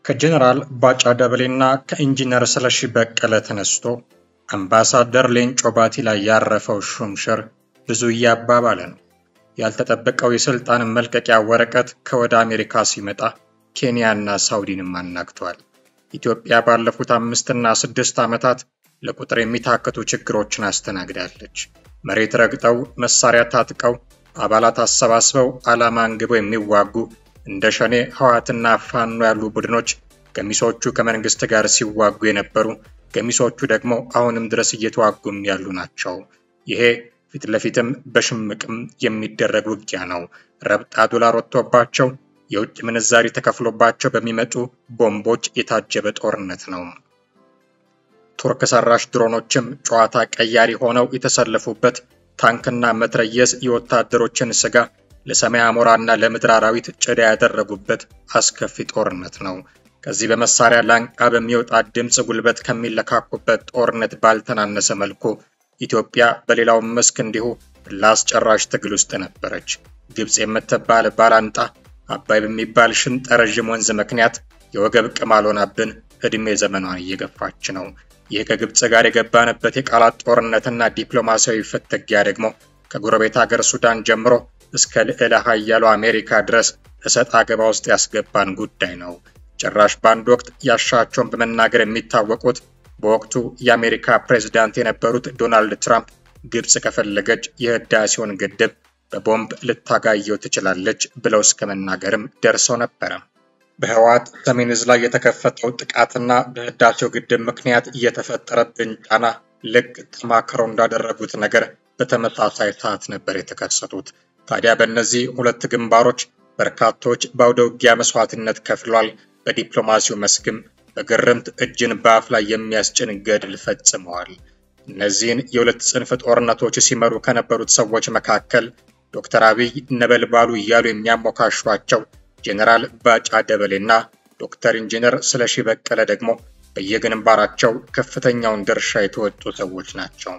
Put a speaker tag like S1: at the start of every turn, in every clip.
S1: ከጀነራል ባጫ ደበሌና ከኢንጂነር ስለሺ በቀለ ተነስቶ አምባሳደር ሌንጮ ባቲ ላይ ያረፈው ሹምሽር ብዙ እያባባለ ነው። ያልተጠበቀው የስልጣን መልቀቂያ ወረቀት ከወደ አሜሪካ ሲመጣ ኬንያና ሳውዲንም አናግቷል። ኢትዮጵያ ባለፉት አምስትና ስድስት ዓመታት ለቁጥር የሚታከቱ ችግሮችን አስተናግዳለች። መሬት ረግጠው መሳሪያ ታጥቀው አባላት አሰባስበው ዓላማ አንግበው የሚዋጉ እንደ ሸኔ፣ ህወሓትና ፋኖ ያሉ ቡድኖች ገሚሶቹ ከመንግስት ጋር ሲዋጉ የነበሩ ገሚሶቹ ደግሞ አሁንም ድረስ እየተዋጉም ያሉ ናቸው። ይሄ ፊት ለፊትም በሽምቅም የሚደረግ ውጊያ ነው። ረብጣ ዶላር ወጥቶባቸው የውጭ ምንዛሪ ተከፍሎባቸው በሚመጡ ቦምቦች የታጀበ ጦርነት ነው። ቱርክ ሰራሽ ድሮኖችም ጨዋታ ቀያሪ ሆነው የተሰለፉበት ታንክና መትረየስ የወታደሮችን ስጋ ለሰማይ አሞራና ለምድር አራዊት ጭዳ ያደረጉበት አስከፊ ጦርነት ነው። ከዚህ በመሳሪያ ላንቃ በሚወጣ ድምፅ ጉልበት ከሚለካኩበት ጦርነት ባልተናነሰ መልኩ ኢትዮጵያ በሌላው መስክ እንዲሁ ለአስጨራሽ ትግል ውስጥ ነበረች። ግብፅ የምትባል ባላንጣ አባይ በሚባል ሽንጠ ረዥም ወንዝ ምክንያት የወገብ ቅማል ሆናብን ዕድሜ ዘመኗን እየገፋች ነው። ይህ ከግብፅ ጋር የገባንበት የቃላት ጦርነትና ዲፕሎማሲያዊ ፍትጊያ ደግሞ ከጎረቤት ሀገር ሱዳን ጀምሮ እስከ ልዕለ ኃያሉ አሜሪካ ድረስ እሰጥ አገባ ውስጥ ያስገባን ጉዳይ ነው። ጭራሽ በአንድ ወቅት ያሻቸውን በመናገር የሚታወቁት በወቅቱ የአሜሪካ ፕሬዝዳንት የነበሩት ዶናልድ ትራምፕ ግብፅ ከፈለገች የህዳሴውን ግድብ በቦምብ ልታጋየው ትችላለች ብለው እስከ መናገርም ደርሰው ነበረ። በህወሓት ሰሜን ዕዝ ላይ የተከፈተው ጥቃትና በህዳሴው ግድብ ምክንያት እየተፈጠረብን ጫና ልክ ተማክረው እንዳደረጉት ነገር በተመሳሳይ ሰዓት ነበር የተከሰቱት። ታዲያ በእነዚህ ሁለት ግንባሮች በርካቶች በአውደ ውጊያ መስዋዕትነት ከፍሏል። በዲፕሎማሲው መስክም በግርምት እጅን በአፍ ላይ የሚያስጭን ገድል ፈጽመዋል። እነዚህን የሁለት ጽንፍ ጦርነቶች ሲመሩ ከነበሩት ሰዎች መካከል ዶክተር አብይ ነበልባሉ እያሉ የሚያሞካሿቸው ጄኔራል ባጫ ደበሌና ዶክተር ኢንጂነር ስለሺ በቀለ ደግሞ በየግንባራቸው ከፍተኛውን ድርሻ የተወጡ ሰዎች ናቸው።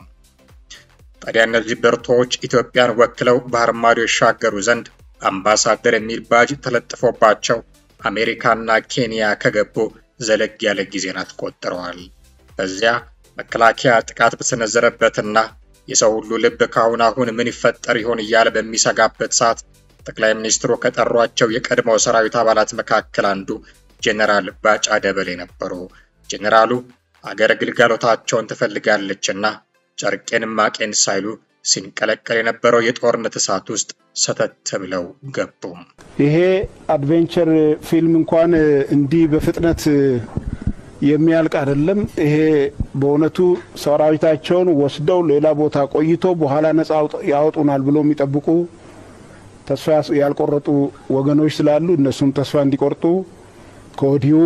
S1: ታዲያ እነዚህ ብርቱዎች ኢትዮጵያን ወክለው ባህር ማዶ ይሻገሩ ዘንድ አምባሳደር የሚል ባጅ ተለጥፎባቸው አሜሪካና ኬንያ ከገቡ ዘለግ ያለ ጊዜን አስቆጥረዋል። በዚያ መከላከያ ጥቃት በሰነዘረበትና የሰው ሁሉ ልብ ካሁን አሁን ምን ይፈጠር ይሆን እያለ በሚሰጋበት ሰዓት ጠቅላይ ሚኒስትሩ ከጠሯቸው የቀድሞ ሰራዊት አባላት መካከል አንዱ ጄኔራል ባጫ ደበሌ ነበሩ። ጄኔራሉ አገር ግልጋሎታቸውን ትፈልጋለችና ጨርቄን ማቄን ሳይሉ ሲንቀለቀል የነበረው የጦርነት እሳት ውስጥ ሰተት ብለው ገቡ።
S2: ይሄ አድቬንቸር ፊልም እንኳን እንዲህ በፍጥነት የሚያልቅ አይደለም። ይሄ በእውነቱ ሰራዊታቸውን ወስደው ሌላ ቦታ ቆይቶ በኋላ ነጻ ያወጡናል ብሎ የሚጠብቁ ተስፋ ያልቆረጡ ወገኖች ስላሉ እነሱም ተስፋ እንዲቆርጡ ከወዲሁ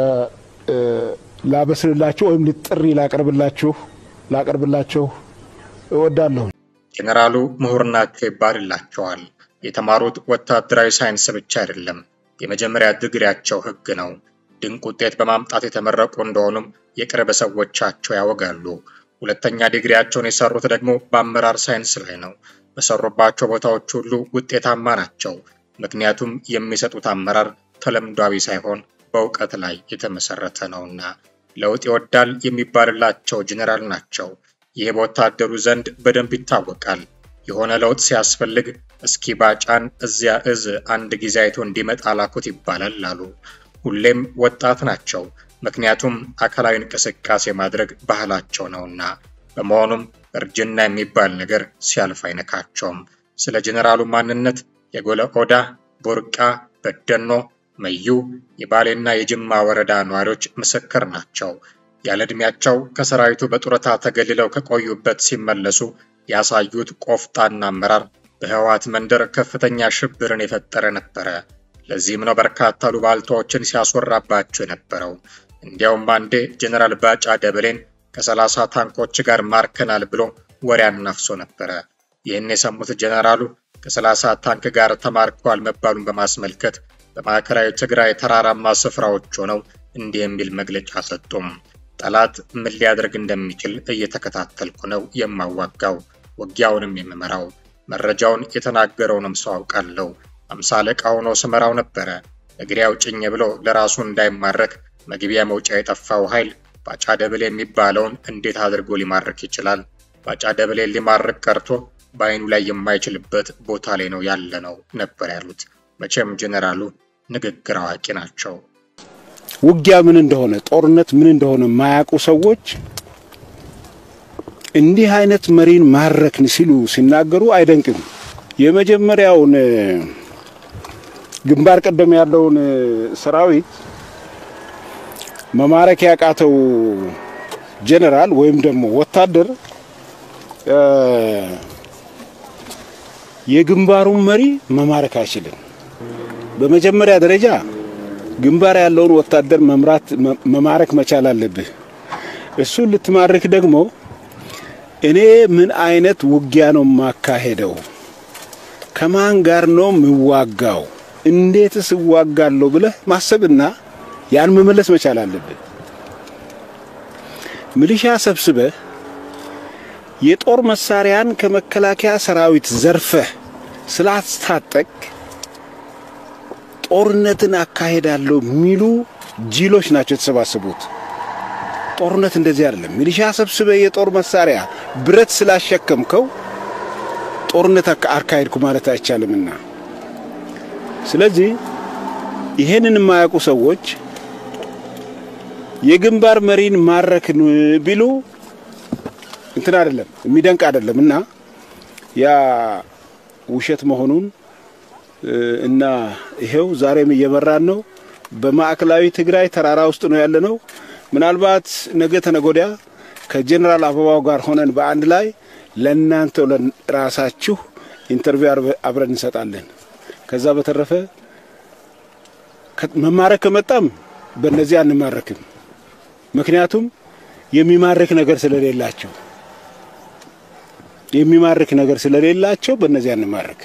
S2: ላበስልላችሁ ወይም ጥሪ ላቀርብላችሁ ላቀርብላቸው እወዳለሁ።
S1: ጄኔራሉ ምሁር ናቸው ይባልላቸዋል። የተማሩት ወታደራዊ ሳይንስ ብቻ አይደለም፣ የመጀመሪያ ድግሪያቸው ሕግ ነው። ድንቅ ውጤት በማምጣት የተመረቁ እንደሆኑም የቅርብ ሰዎቻቸው ያወጋሉ። ሁለተኛ ዲግሪያቸውን የሰሩት ደግሞ በአመራር ሳይንስ ላይ ነው። በሰሩባቸው ቦታዎች ሁሉ ውጤታማ ናቸው። ምክንያቱም የሚሰጡት አመራር ተለምዷዊ ሳይሆን በእውቀት ላይ የተመሰረተ ነውና። ለውጥ ይወዳል የሚባልላቸው ጄኔራል ናቸው። ይህ በወታደሩ ዘንድ በደንብ ይታወቃል። የሆነ ለውጥ ሲያስፈልግ እስኪ ባጫን እዚያ እዝ አንድ ጊዜ አይቶ እንዲመጣ ላኩት ይባላል አሉ። ሁሌም ወጣት ናቸው፣ ምክንያቱም አካላዊ እንቅስቃሴ ማድረግ ባህላቸው ነውና። በመሆኑም እርጅና የሚባል ነገር ሲያልፍ አይነካቸውም። ስለ ጄኔራሉ ማንነት የጎለ ኦዳ፣ ቡርቃ፣ በደኖ፣ መዩ፣ የባሌና የጅማ ወረዳ ነዋሪዎች ምስክር ናቸው። ያለ ዕድሜያቸው ከሰራዊቱ በጡረታ ተገልለው ከቆዩበት ሲመለሱ ያሳዩት ቆፍጣና አመራር በህወሓት መንደር ከፍተኛ ሽብርን የፈጠረ ነበረ። ለዚህም ነው በርካታ ሉባልታዎችን ሲያስወራባቸው የነበረው። እንዲያውም አንዴ ጄኔራል ባጫ ደበሌን ከሰላሳ ታንኮች ጋር ማርከናል ብሎ ወሬ አናፍሶ ነበረ። ይህን የሰሙት ጄኔራሉ ከሰላሳ ታንክ ጋር ተማርከዋል መባሉን በማስመልከት በማዕከላዊ ትግራይ ተራራማ ስፍራዎች ሆነው እንዲህ የሚል መግለጫ ሰጡም። ጠላት ምን ሊያደርግ እንደሚችል እየተከታተልኩ ነው የማዋጋው፣ ውጊያውንም የምመራው። መረጃውን የተናገረውንም ሰው አውቃለሁ። አምሳ አለቃ ሆኖ ስመራው ነበረ። እግሬ አውጭኝ ብሎ ለራሱ እንዳይማረክ መግቢያ መውጫ የጠፋው ኃይል ባጫ ደበሌ የሚባለውን እንዴት አድርጎ ሊማርክ ይችላል? ባጫ ደበሌ ሊማርክ ቀርቶ በአይኑ ላይ የማይችልበት ቦታ ላይ ነው ያለ ነው ነበር ያሉት። መቼም ጄኔራሉ ንግግር አዋቂ ናቸው።
S2: ውጊያ ምን እንደሆነ ጦርነት ምን እንደሆነ የማያውቁ ሰዎች እንዲህ አይነት መሪን ማረክን ሲሉ ሲናገሩ አይደንቅም። የመጀመሪያውን ግንባር ቀደም ያለውን ሰራዊት መማረክ ያቃተው ጄኔራል ወይም ደግሞ ወታደር የግንባሩን መሪ መማረክ አይችልም። በመጀመሪያ ደረጃ ግንባር ያለውን ወታደር መምራት መማረክ መቻል አለብህ። እሱን ልትማርክ ደግሞ እኔ ምን አይነት ውጊያ ነው የማካሄደው? ከማን ጋር ነው የምዋጋው? እንዴትስ እዋጋለሁ ብለህ ማሰብና ያን መመለስ መቻል አለብህ። ሚሊሻ ሰብስበህ የጦር መሳሪያን ከመከላከያ ሰራዊት ዘርፈህ ስላስታጠቅ ጦርነትን አካሄዳለሁ የሚሉ ጂሎች ናቸው የተሰባሰቡት። ጦርነት እንደዚህ አይደለም። ሚሊሻ ሰብስበ የጦር መሳሪያ ብረት ስላሸከምከው ጦርነት አካሄድኩ ማለት አይቻልምና፣ ስለዚህ ይሄንን የማያውቁ ሰዎች የግንባር መሪን ማረክን ቢሉ እንትን አይደለም የሚደንቅ አይደለም እና ያ ውሸት መሆኑን እና ይሄው ዛሬም እየመራን ነው። በማዕከላዊ ትግራይ ተራራ ውስጥ ነው ያለ ነው። ምናልባት ነገ ተነጎዲያ ከጀኔራል አበባው ጋር ሆነን በአንድ ላይ ለእናንተው ለራሳችሁ ኢንተርቪው አብረን እንሰጣለን። ከዛ በተረፈ መማረክ ከመጣም በእነዚህ አንማረክም። ምክንያቱም የሚማርክ ነገር ስለሌላቸው የሚማርክ ነገር ስለሌላቸው በእነዚህ አንማረክ።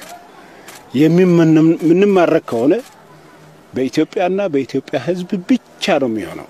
S2: የምንማረክ ከሆነ በኢትዮጵያና በኢትዮጵያ ሕዝብ ብቻ ነው የሚሆነው።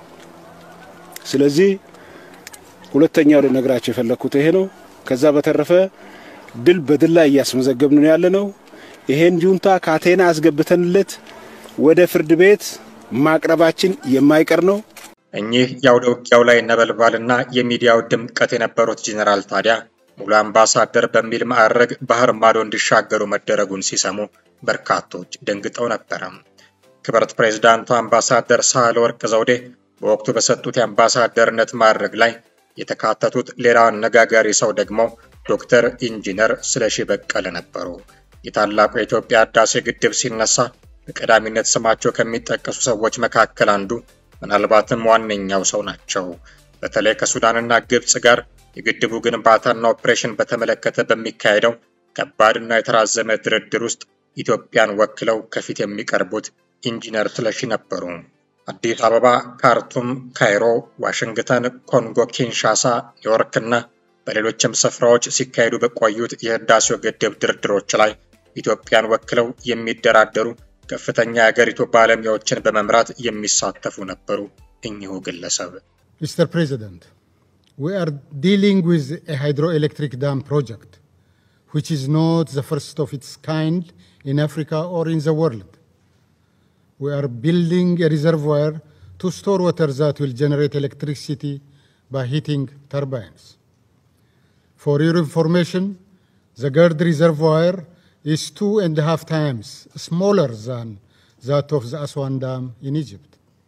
S2: ስለዚህ ሁለተኛው ልነግራቸው የፈለግኩት ይሄ ነው። ከዛ በተረፈ ድል በድል ላይ እያስመዘገብን ነው ያለ ነው። ይሄን ጁንታ ካቴና አስገብተንለት ወደ ፍርድ ቤት ማቅረባችን የማይቀር ነው።
S1: እኚህ የአውደ ውጊያው ላይ ነበልባልና የሚዲያው ድምቀት የነበሩት ጄኔራል ታዲያ ሙሉ አምባሳደር በሚል ማዕረግ ባህር ማዶ እንዲሻገሩ መደረጉን ሲሰሙ በርካቶች ደንግጠው ነበረ። ክብርት ፕሬዝዳንቱ አምባሳደር ሳህለወርቅ ዘውዴ በወቅቱ በሰጡት የአምባሳደርነት ማዕረግ ላይ የተካተቱት ሌላው አነጋጋሪ ሰው ደግሞ ዶክተር ኢንጂነር ስለሺ በቀለ ነበሩ። የታላቁ የኢትዮጵያ ህዳሴ ግድብ ሲነሳ በቀዳሚነት ስማቸው ከሚጠቀሱ ሰዎች መካከል አንዱ ምናልባትም ዋነኛው ሰው ናቸው። በተለይ ከሱዳንና ግብፅ ጋር የግድቡ ግንባታና ኦፕሬሽን በተመለከተ በሚካሄደው ከባድና የተራዘመ ድርድር ውስጥ ኢትዮጵያን ወክለው ከፊት የሚቀርቡት ኢንጂነር ስለሺ ነበሩ። አዲስ አበባ፣ ካርቱም፣ ካይሮ፣ ዋሽንግተን፣ ኮንጎ ኪንሻሳ፣ ኒውዮርክና በሌሎችም ስፍራዎች ሲካሄዱ በቆዩት የህዳሴው ግድብ ድርድሮች ላይ ኢትዮጵያን ወክለው የሚደራደሩ ከፍተኛ የአገሪቱ ባለሙያዎችን በመምራት የሚሳተፉ ነበሩ። እኚሁ ግለሰብ
S3: Mr. President, we are dealing with a hydroelectric dam project, which is not the first of its kind in Africa or in the world. We are building a reservoir to store water that will generate electricity by heating turbines. For your information, the GERD reservoir is two and a half times smaller than that of the Aswan Dam in Egypt.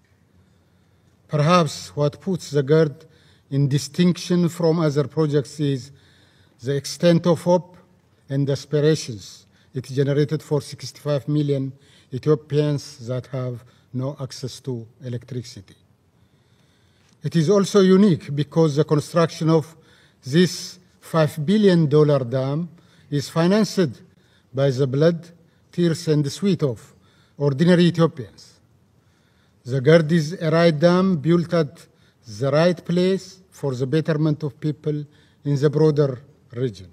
S3: Perhaps what puts the GERD in distinction from other projects is the extent of hope and aspirations it generated for 65 million Ethiopians that have no access to electricity. It is also unique because the construction of this $5 billion dam is financed by the blood, tears, and sweat of ordinary Ethiopians. The GERD is a right dam built at the right place for the betterment of people in the broader region.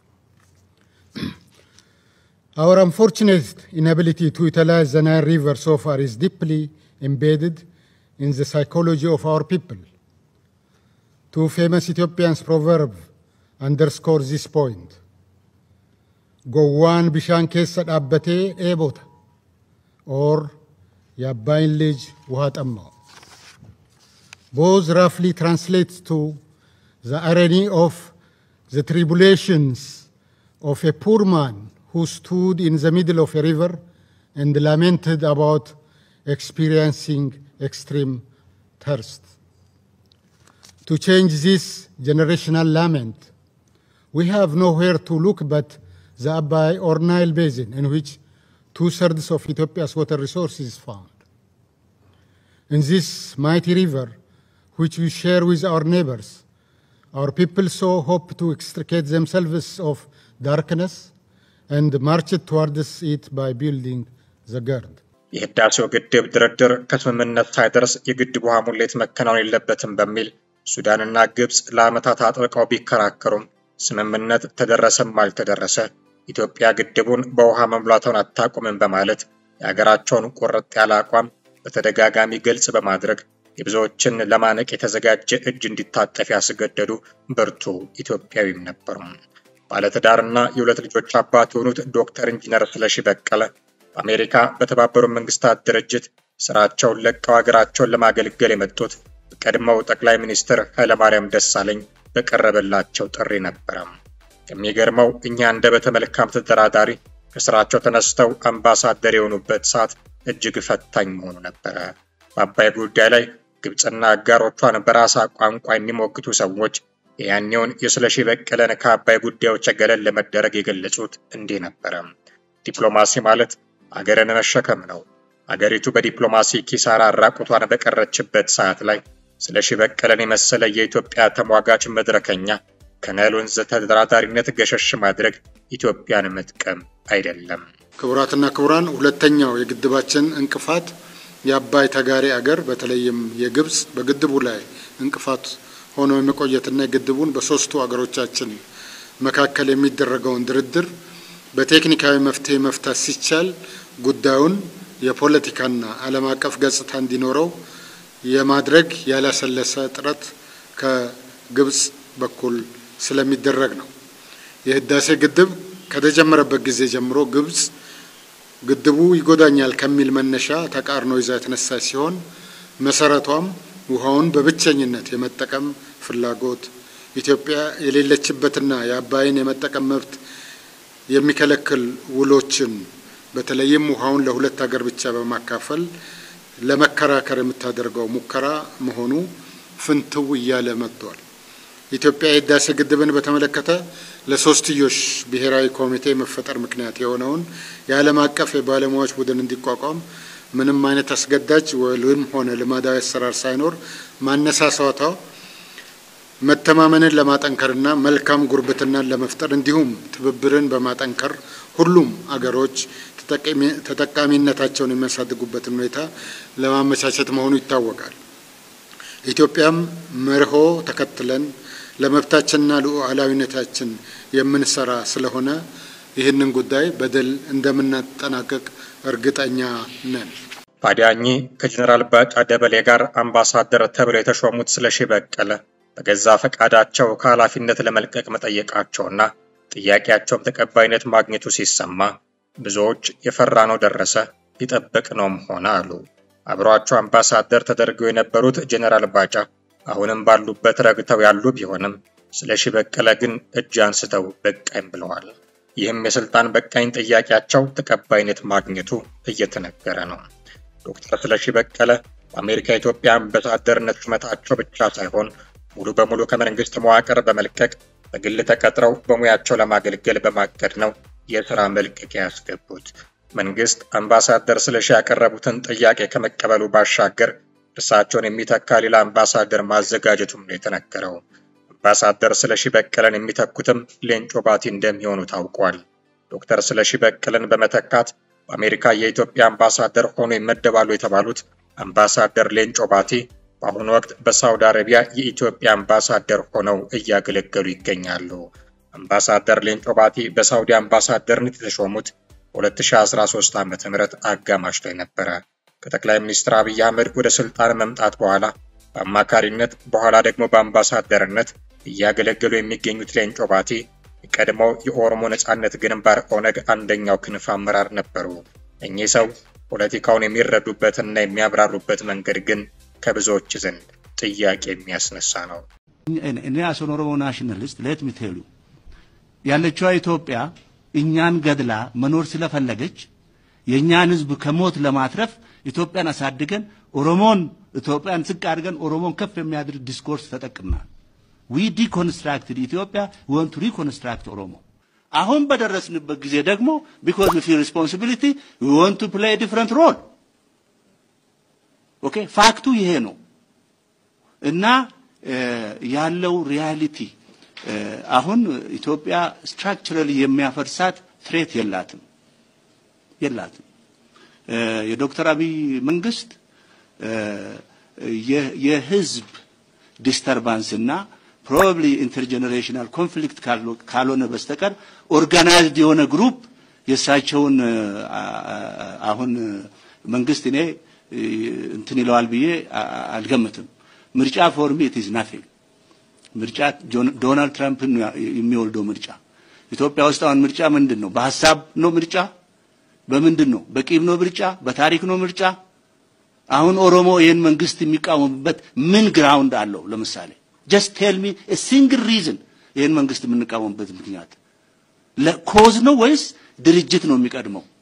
S3: Our unfortunate inability to utilize the Nile River so far is deeply embedded in the psychology of our people. Two famous Ethiopian proverbs underscore this point. Gowwan bishaan keessa dhaabbatee dheebota or የአባይን ልጅ ውሃ ጠማው። Both roughly translates to the irony of the tribulations of a poor man who stood in the middle of a river and lamented about experiencing extreme thirst. To change this generational lament, we have nowhere to look but the Abai or Nile Basin, in which two thirds of Ethiopia's water resources is found. In this mighty river, which we share with our neighbors, our people so hope to extricate themselves of darkness and march towards it by building the gird.
S1: የህዳሴው ግድብ ድርድር ከስምምነት ሳይደርስ የግድቡ ውሃ ሙሌት መከናወን የለበትም በሚል ሱዳንና ግብፅ ለዓመታት አጥብቀው ቢከራከሩም ስምምነት ተደረሰም አልተደረሰ ኢትዮጵያ ግድቡን በውሃ መሙላቷን አታቁምም በማለት የሀገራቸውን ቁርጥ ያለ አቋም በተደጋጋሚ ግልጽ በማድረግ የብዙዎችን ለማነቅ የተዘጋጀ እጅ እንዲታጠፍ ያስገደዱ ብርቱ ኢትዮጵያዊም ነበሩ። ባለትዳርና የሁለት ልጆች አባት የሆኑት ዶክተር ኢንጂነር ስለሺ በቀለ በአሜሪካ በተባበሩት መንግስታት ድርጅት ስራቸውን ለቀው ሀገራቸውን ለማገልገል የመጡት በቀድሞው ጠቅላይ ሚኒስትር ኃይለማርያም ደሳለኝ በቀረበላቸው ጥሪ ነበረ። የሚገርመው እኛ እንደ በተመልካም ተደራዳሪ ከስራቸው ተነስተው አምባሳደር የሆኑበት ሰዓት እጅግ ፈታኝ መሆኑ ነበረ። በአባይ ጉዳይ ላይ ግብፅና አጋሮቿን በራሳ ቋንቋ የሚሞግቱ ሰዎች የያኔውን የስለሺ በቀለን ከአባይ ጉዳዮች ገለል ለመደረግ የገለጹት እንዲህ ነበረ። ዲፕሎማሲ ማለት አገርን መሸከም ነው። አገሪቱ በዲፕሎማሲ ኪሳራ ራቁቷን በቀረችበት ሰዓት ላይ ስለሺ በቀለን የመሰለ የኢትዮጵያ ተሟጋች መድረከኛ ከናይል ወንዝ ተደራዳሪነት ገሸሽ ማድረግ ኢትዮጵያን መጥቀም አይደለም።
S3: ክቡራትና ክቡራን፣ ሁለተኛው የግድባችን እንቅፋት የአባይ ተጋሪ አገር በተለይም የግብፅ በግድቡ ላይ እንቅፋት ሆኖ የመቆየትና የግድቡን በሶስቱ አገሮቻችን መካከል የሚደረገውን ድርድር በቴክኒካዊ መፍትሄ መፍታት ሲቻል ጉዳዩን የፖለቲካና ዓለም አቀፍ ገጽታ እንዲኖረው የማድረግ ያላሰለሰ ጥረት ከግብፅ በኩል ስለሚደረግ ነው። የህዳሴ ግድብ ከተጀመረበት ጊዜ ጀምሮ ግብፅ ግድቡ ይጎዳኛል ከሚል መነሻ ተቃርኖ ይዛ የተነሳ ሲሆን መሰረቷም ውሃውን በብቸኝነት የመጠቀም ፍላጎት ኢትዮጵያ የሌለችበትና የአባይን የመጠቀም መብት የሚከለክል ውሎችን በተለይም ውሃውን ለሁለት ሀገር ብቻ በማካፈል ለመከራከር የምታደርገው ሙከራ መሆኑ ፍንትው እያለ መጥቷል። ኢትዮጵያ የህዳሴ ግድብን በተመለከተ ለሶስትዮሽ ብሔራዊ ኮሚቴ መፈጠር ምክንያት የሆነውን የዓለም አቀፍ የባለሙያዎች ቡድን እንዲቋቋም ምንም አይነት አስገዳጅ ወይም ሆነ ልማዳዊ አሰራር ሳይኖር ማነሳሳቷ መተማመንን ለማጠንከርና መልካም ጉርብትናን ለመፍጠር እንዲሁም ትብብርን በማጠንከር ሁሉም አገሮች ተጠቃሚነታቸውን የሚያሳድጉበትን ሁኔታ ለማመቻቸት መሆኑ ይታወቃል። ኢትዮጵያም መርሆ ተከትለን ለመብታችንና ሉዓላዊነታችን የምንሰራ ስለሆነ ይህንን ጉዳይ በድል እንደምናጠናቀቅ እርግጠኛ ነን።
S1: ታዲያኝ ከጀኔራል ባጫ ደበሌ ጋር አምባሳደር ተብለው የተሾሙት ስለሺ በቀለ በገዛ ፈቃዳቸው ከኃላፊነት ለመልቀቅ መጠየቃቸውና ጥያቄያቸውም ተቀባይነት ማግኘቱ ሲሰማ ብዙዎች የፈራነው ደረሰ የጠበቅነውም ሆነ አሉ። አብሯቸው አምባሳደር ተደርገው የነበሩት ጀኔራል ባጫ አሁንም ባሉበት ረግተው ያሉ ቢሆንም ስለሺ በቀለ ግን እጅ አንስተው በቃኝ ብለዋል። ይህም የስልጣን በቃኝ ጥያቄያቸው ተቀባይነት ማግኘቱ እየተነገረ ነው። ዶክተር ስለሺ በቀለ በአሜሪካ የኢትዮጵያ አምባሳደርነት ሹመታቸው ብቻ ሳይሆን ሙሉ በሙሉ ከመንግስት መዋቅር በመልቀቅ በግል ተቀጥረው በሙያቸው ለማገልገል በማቀድ ነው የስራ መልቀቂያ ያስገቡት። መንግስት አምባሳደር ስለሺ ያቀረቡትን ጥያቄ ከመቀበሉ ባሻገር እርሳቸውን የሚተካ ሌላ አምባሳደር ማዘጋጀቱም ነው የተነገረው። አምባሳደር ስለሺ በቀለን የሚተኩትም ሌንጮ ባቲ እንደሚሆኑ ታውቋል። ዶክተር ስለሺ በቀለን በመተካት በአሜሪካ የኢትዮጵያ አምባሳደር ሆኖ ይመደባሉ የተባሉት አምባሳደር ሌንጮ ባቲ በአሁኑ ወቅት በሳውዲ አረቢያ የኢትዮጵያ አምባሳደር ሆነው እያገለገሉ ይገኛሉ። አምባሳደር ሌንጮ ባቲ በሳውዲ አምባሳደርነት የተሾሙት በ2013 ዓ ም አጋማሽ ላይ ነበረ። ከጠቅላይ ሚኒስትር አብይ አህመድ ወደ ስልጣን መምጣት በኋላ በአማካሪነት በኋላ ደግሞ በአምባሳደርነት እያገለገሉ የሚገኙት ሌንጮ ባቲ የቀድሞው የኦሮሞ ነጻነት ግንባር ኦነግ አንደኛው ክንፍ አመራር ነበሩ። እኚህ ሰው ፖለቲካውን የሚረዱበትና የሚያብራሩበት መንገድ ግን ከብዙዎች ዘንድ ጥያቄ የሚያስነሳ ነው።
S4: እኔ አሶን ኦሮሞ ናሽናሊስት ሌት ሚ ቴል ዩ ያለችዋ ኢትዮጵያ እኛን ገድላ መኖር ስለፈለገች የእኛን ሕዝብ ከሞት ለማትረፍ ኢትዮጵያን አሳድገን ኦሮሞን ኢትዮጵያን ዝቅ አድርገን ኦሮሞን ከፍ የሚያደርግ ዲስኮርስ ተጠቅምናል። ዊ ዲኮንስትራክትድ ኢትዮጵያ ወንቱ ሪኮንስትራክት ኦሮሞ። አሁን በደረስንበት ጊዜ ደግሞ ቢኮዝ ዊ ፊል ሪስፖንሲቢሊቲ ዊ ዋንት ቱ ፕሌይ ዲፍረንት ሮል። ኦኬ ፋክቱ ይሄ ነው እና ያለው ሪያሊቲ አሁን ኢትዮጵያ ስትራክቸራሊ የሚያፈርሳት ትሬት የላትም የላትም። የዶክተር አብይ መንግስት የህዝብ ዲስተርባንስ እና ፕሮባብሊ ኢንተርጀኔሬሽናል ኮንፍሊክት ካልሆነ በስተቀር ኦርጋናይዝድ የሆነ ግሩፕ የእሳቸውን አሁን መንግስት እኔ እንትን ይለዋል ብዬ አልገምትም። ምርጫ ፎር ሚ ኢት ኢዝ ናቲንግ። ምርጫ ዶናልድ ትራምፕን የሚወልደው ምርጫ ኢትዮጵያ ውስጥ አሁን ምርጫ ምንድን ነው? በሀሳብ ነው ምርጫ? በምንድን ነው? በቂም ነው ምርጫ? በታሪክ ነው ምርጫ? አሁን ኦሮሞ ይህን መንግስት የሚቃወምበት ምን ግራውንድ አለው? ለምሳሌ ጀስት ቴል ሚ ሲንግል ሪዝን ይህን መንግስት የምንቃወምበት ምክንያት ለኮዝ ነው ወይስ ድርጅት ነው የሚቀድመው?